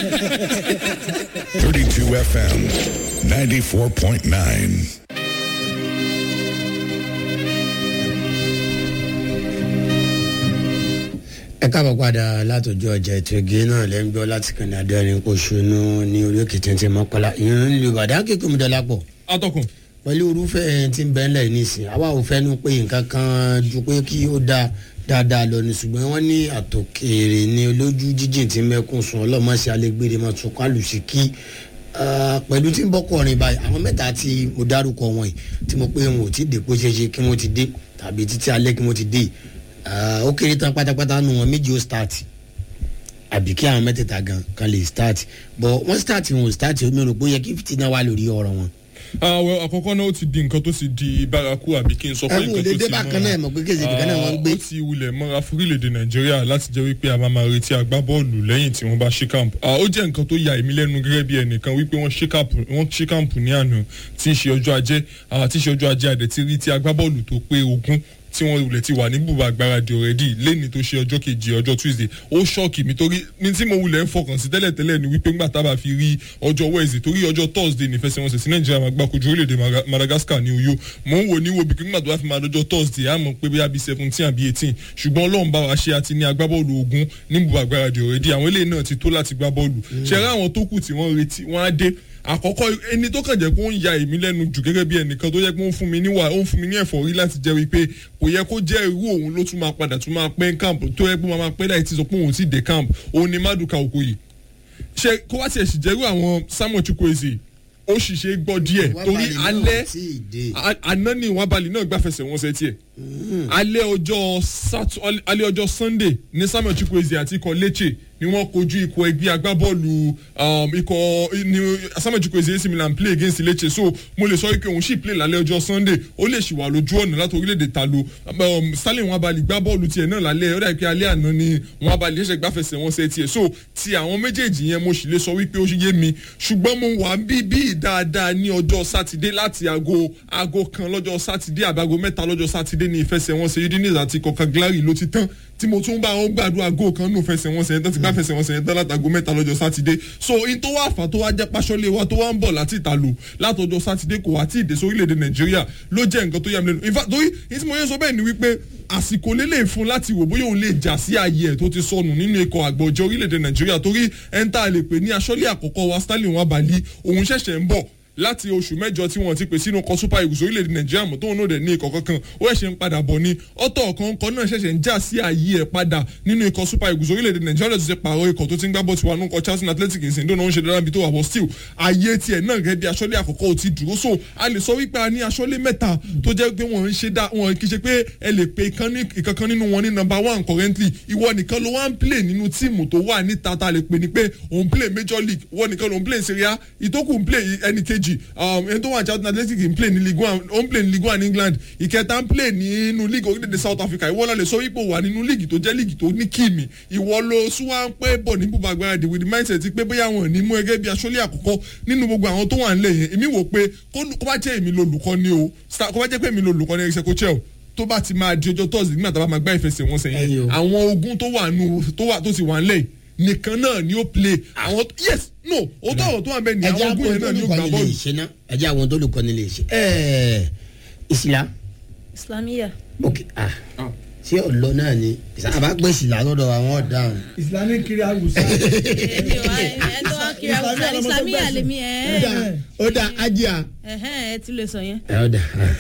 32 FM 94.9. ẹ káàbọ̀ padà látọjọ́ ọjà ètò ìgé náà lẹ́ ń gbọ́ láti kànáà adẹ́rìn pòṣónú ní orí òkè tẹ̀ntẹ̀ mọ́kànlá ìyẹn ń lu ìbàdàn kékeré mi dọ́là pọ̀ atọ́kùn pẹ̀lú irúfẹ́ tí ń bẹ́ẹ̀ lẹ̀ nísìn àwa ò fẹ́ nu pé nǹkan kan ju pé kí ó da dáadáa lọ ní ṣùgbọ́n wọ́n ní àtòkèrè ní olójú jíjìn tí mẹ́kún sùn ọlọ́mọṣẹ́ alẹ́gbèrè máa tún kálù sí kí pẹ̀lú tí ń bọ́kọ̀rin báyìí àwọn mẹ́ta tí mo dárúkọ wọn yìí tí mo pé wọn ò tí ì dé bó ṣe ṣe kí wọ́n ti dé tàbí títí alẹ́ kí wọ́n ti dé yìí ó kéré tán pátápátá nu wọn méjì ó start àbí kí àwọn mẹ́tẹ̀ẹ̀ta gan kan lè start but wọ́n start wọn ò start omi rò pé ó yẹ kí fìtínà wà lórí ọ̀rọ̀ wọn. àwọn àkọ́kọ́ náà ó ti di nǹkan tó ti di bárakú àbí kí n sọ pé ẹ̀wọ̀n nǹkan tó òde ti dé bákan náà mọ̀ pé kéde ìdìkan náà wọ́n ń gbé. ó ti wulẹ̀ mọ́ra fúrílẹ̀-èdè nàìjíríà láti jẹ́ wípé a máa máa retí agbábọ́ọ̀lù lẹ́yìn tí wọ́n bá ṣí káàmpù ó jẹ́ nǹkan tó ya èmi lẹ́nu gẹ́gẹ́ bí ẹnìkan wípé wọ́n ṣí káàmpù wọ́n ṣí káàmpù ní àná tí í ṣe ọjọ́ ajé tí í ṣe ọjọ́ ajé àdẹ̀ ti rí ti agbábọ́ọ̀lù tó pé ogún tí wọn wulẹ̀ ti wà ní bùbá gbáradì ọ̀rẹ́dì lẹ́ni tó ṣe ọjọ́ kejì ọjọ́ tuesday ó ṣọ́ọ̀kì mi torí ní tí mo wulẹ̀ ń fọkàn sí tẹ́lẹ̀ tẹ́lẹ̀ ni wípé ńgbà tábà fi rí ọjọ́ wednesday torí ọjọ́ thursday ní ìfẹsẹ̀wọnsẹ̀ sí nàìjíríà máa gbá kojú orílẹ̀-èdè madagascar ní uyo mò ń wò ní wo bìkí ńgbà tó bá fi máa lọ́jọ́ thursday àmọ́ pé bóyá bíi seventeen àbí eighteen ṣùgbọ́n ọlọ́run bá wa ṣe àti ní agbábọ́ọ̀lù ogun ní bùbá gbáradì ọ̀rẹ́dì àwọn eléyìí náà ti tó láti gbá bọ́ọ̀lù ṣẹ́rẹ́ àwọn tó kù tí wọ́n retí wọ́n á dé àkọ́kọ́ ẹni tó kàn jẹ́ pé ó ń ya èmi lẹ́nu jù gẹ́gẹ́ bí ẹnìkan tó yẹ pé ó ń fún mi níwà ó ń fún mi ní ẹ̀fọ́rí láti jẹ́ wípé kò yẹ kó jẹ́ irú òun ló tún máa padà tún máa pẹ́ camp tó yẹ pé máa pẹ́ láì ti sọ pé òun ti dé camp òun ni Maduka Okoye ṣe kó wá tiẹ̀ sì jẹ́rú àwọn Samuel Chukwueze ó sì ṣe gbọ́ díẹ̀ torí alẹ́ àná ni ìwọ̀n abalẹ̀ náà gbàfẹsẹ̀ wọn ṣe tiẹ̀ alẹ́ ọjọ́ alẹ́ ọjọ́ Sunday ní Samuel Chukwueze àti ikọ̀ Lecce ni wọ́n kojú ikọ̀ ẹgbẹ́ agbábọ́ọ̀lù ikọ̀ ní Samuel Chukwueze AC Milan play against Lecce so mo lè sọ wípé òun sì play lálẹ́ ọjọ́ Sunday ó lè ṣì wà lójú ọ̀nà láti orílẹ̀-èdè ta lo Stanley wọn abalẹ̀ gbá bọ́ọ̀lù tiẹ̀ náà lálẹ́ ó dàbí pé alẹ́ àná ni wọn abalẹ̀ ṣẹ̀ṣẹ̀ gbàfẹsẹ̀ wọn ṣe tiẹ̀ so ti àwọn méjèèjì yẹn mo sì lè sọ wípé ó yé mi ṣùgbọ́n mo wà bí bí dáadáa ní ọjọ́ sátidé láti aago aago kan lọ́jọ́ sátidé àbágo mẹ́ta lọ́jọ́ sátidé ní ìfẹsẹ̀wọnsẹ̀ udinese àti kọ̀ọ̀kan ló ti tán tí mo tún bá wọn gbàdúrà góò kan nù fẹsẹ̀wọnsẹ̀ yẹn tán ti gbá fẹsẹ̀wọnsẹ̀ yẹn tán látago mẹ́ta lọ́jọ́ sátidé so in tó wà fà tó wá jẹ́ pàṣọlé wa tó wá ń bọ̀ láti ìta lò látọjọ́ sátidé kò wá tí ì dé sórílẹ̀-èdè nàìjíríà ló jẹ́ nǹkan tó yà mí lẹ́nu in fact torí ní tí mo yẹn sọ bẹ́ẹ̀ ni wípé àsìkò lélẹ̀ fún láti wò bóyá òun lè jà sí ààyè ẹ̀ tó ti sọnù nínú ikọ̀ àgbọ̀jẹ̀ orílẹ̀-èdè nàìjíríà torí ẹni tá a lè pè ní aṣọ́lé àkọ́kọ́ wa stanley wọn abalí òun ṣẹ̀ṣẹ̀ ń bọ̀ láti oṣù mẹ́jọ tí wọ́n ti pè sínú kan super eagles orílẹ̀-èdè nàìjíríà mọ̀ tóun náà dẹ̀ ní ikọ̀ kankan ó ẹ̀ṣẹ̀ ń padà bọ̀ ni ọ̀tọ̀ ọ̀kan náà ṣẹ̀ṣẹ̀ ń já sí ààyè ẹ̀ padà nínú ikọ̀ super eagles orílẹ̀-èdè nàìjíríà tó ti pààrọ̀ ikọ̀ tó ti ń gbá bọ́ tiwa nínú Charlton Athletic ìsìn tó náà ń ṣe dára bí tó wà bọ̀ still ààyè tiẹ̀ náà gẹ́gẹ́ bí aṣọ́lé àkọ́kọ́ ò ti dúró so a lè sọ wípé a ní aṣọ́lé mẹ́ta tó jẹ́ pé wọ́n ń ṣe dá wọn kì í ṣe pé ẹ lè pe ìkankan nínú wọn ní number one currently ìwọ nìkan ló wá ń play nínú tíìmù tó wà níta ta lè pe ni pé òun play major league ìwọ nìkan ló ń play Serie A ìtókù ń play ẹnì kejì ẹni tó wà Charlton Athletic ń play ní Ligue 1 ó ń play ní Ligue 1 ní England ìkẹta ń play nínú league orílẹ̀-èdè South Africa ìwọ náà lè sọ ipò wà nínú league tó jẹ́ league tó ní kíìmì ìwọ ló sún wá ń pẹ́ bọ̀ ní bùbá gbáradì with the mindset pé bóyá wọn ò ní mú ẹgẹ́ bí aṣọ́lé àkọ́kọ́ nínú gbogbo àwọn tó wà ń lẹ̀ yẹn èmi wò pé kó bá jẹ́ èmi lolùkọ́ ni o kó bá jẹ́ pé èmi lolùkọ́ ni ẹ̀ṣẹ̀ kó chẹ́ o tó bá ti máa di ọjọ́ tọ́sí nígbà tá a bá máa gbá ìfẹsẹ̀wọnsẹ̀ yẹn àwọn ogun tó wà nù tó wà tó ti wà ń lẹ̀ nìkan náà ni ó play àwọn yes no o tó àwọn tó wà bẹ́ẹ̀ ni àwọn ogun yẹn náà ni ó gbà bọ́ọ̀lù. ẹjẹ àwọn tó lùkọ́ nílé ṣe ẹẹ ìsìlá. islamiyah. ok ah ṣé ọlọ náà ni àbá pè ìsìlá lọ́dọ̀ àwọn ọ̀daràn. islamic kiri awusa. èmi ò wá ẹ tó wá kiri awusa islamiyah lèmi ẹ. ó dà ájíà. ẹ ti lè sọ yẹn. ẹ ó dà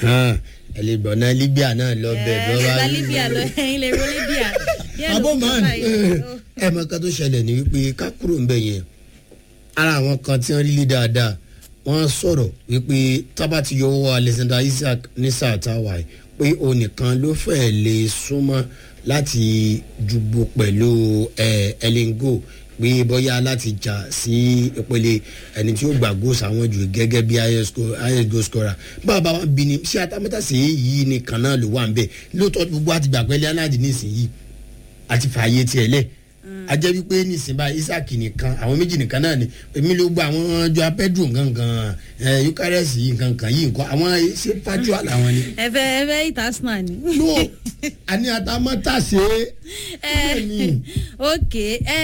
ẹ lè gbọ̀n náà libya náà lọ bẹ̀ ẹ ẹ la libya lọ ẹyin lè ro libya. Abo man. ẹ mọ kan tó ṣẹlẹ̀ ní wípé ká kúrò ń bẹ̀ yẹn ara àwọn kan tí wọ́n rí lé dáadáa wọ́n sọ̀rọ̀ wípé tábà ti yọ owó Alexander Isaac ní sáà táwa yìí pé òun nìkan ló fẹ́ẹ́ lè súnmọ́ láti jùgbò pẹ̀lú ẹlẹ́ngò pé bóyá láti jà sí ìpele ẹni tí ó gbà góòsì àwọn jù gẹ́gẹ́ bí highest goal scorer bàbá wa bí ni ṣé atamátàsé yìí nìkan náà ló wà ń bẹ̀ lóòótọ́ gbogbo àti gbàgbẹ́lẹ́ aláàdì nísìnyí àti fààyè tiẹ̀ lẹ̀ ajẹ́ wípé nísìnyí báyìí isaac nìkan àwọn méjì nìkan náà ni èmi ló gba àwọn jọ apẹ́dùn gangan ẹ eucharist yìí nǹkan yìí nǹkan àwọn ṣé fájúà làwọn ni. ẹ fẹ́ ẹ fẹ́ ìtàsínà ni. no àní atamátàsé. ẹ ok ẹ.